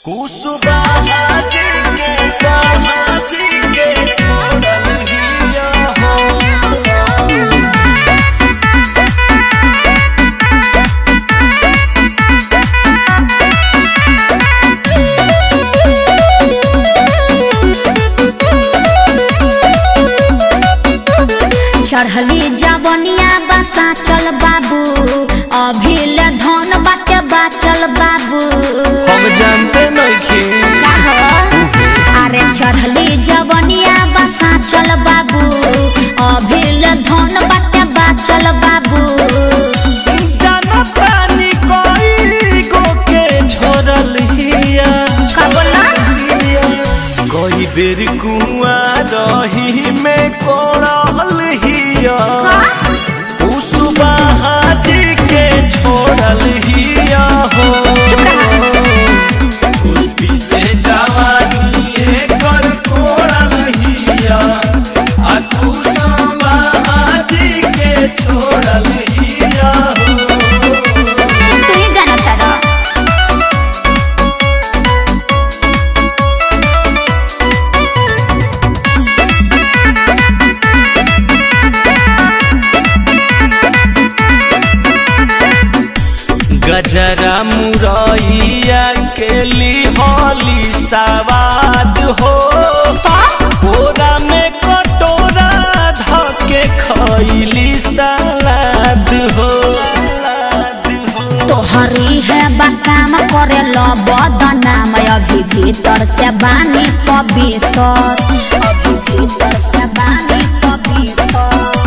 कुसुबा हाजी के कहाजी के छोड़ल हिया हो चढ़ली जवनिया बसा चल बाबू अभी ले धन बाटे बाचल बाबू हम जानते नइखे का हो? अरे चढ़ली जवनिया बसा चल बाबू अभी ले धन बाटे बाचल बाबू जानतानी कोई गो के छोड़ल हिया का बोला कोई बेर कुआ रही में कोड़ल हिया कुसुबा हाजी के छोड़ल हिया हो कुल्फी से जवानी एकर कोड़ल हिया आ कुसुबा हाजी के छोड़ल हिया हो तू ही जानता रह गजरा मुरैया के लिहली सवाद हो बोरा में कटोरा धके खैली सलाद हो तोहरी है बकाम करे लो बदनाम अभी भीतर से बानी पवित्र अभी भीतर से बानी पवित्र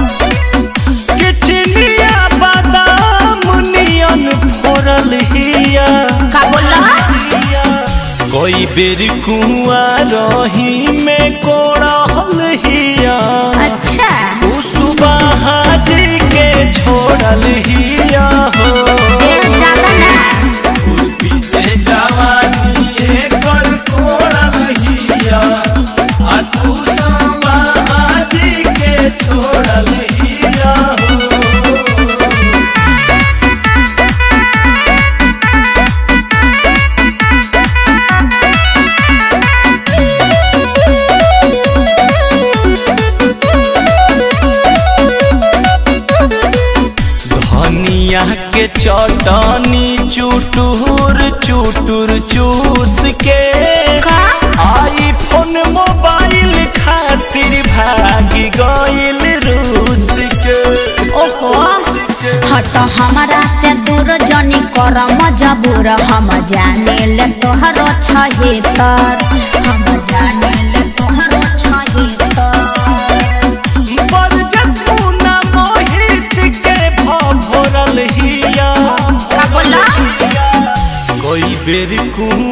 किचनिया बादाम नियन फोड़ल हिया का बोला कोई बेर कुआ रही में कोड़ल हिया अच्छा कुसुबा हाजी के छोड़ल हिया हो देख ज्यादा ना कुल्फी से जवानी एकर कोड़ल हिया आ तू संबाजी के छोड़ल हिया हो धनिया के चटनी चुटुर चुटुर चूस के का आईफोन मोबाइल खातिर भागी गइल रूस के ओहो रूस के। हट हमारा से दूर जनी कर मजबूर हम जाने ले तोहरो छहितर हम जाने ले तोहरो छहितर बरजतुना मोहित के भभरल हिया का बोला कोई बेर कुआ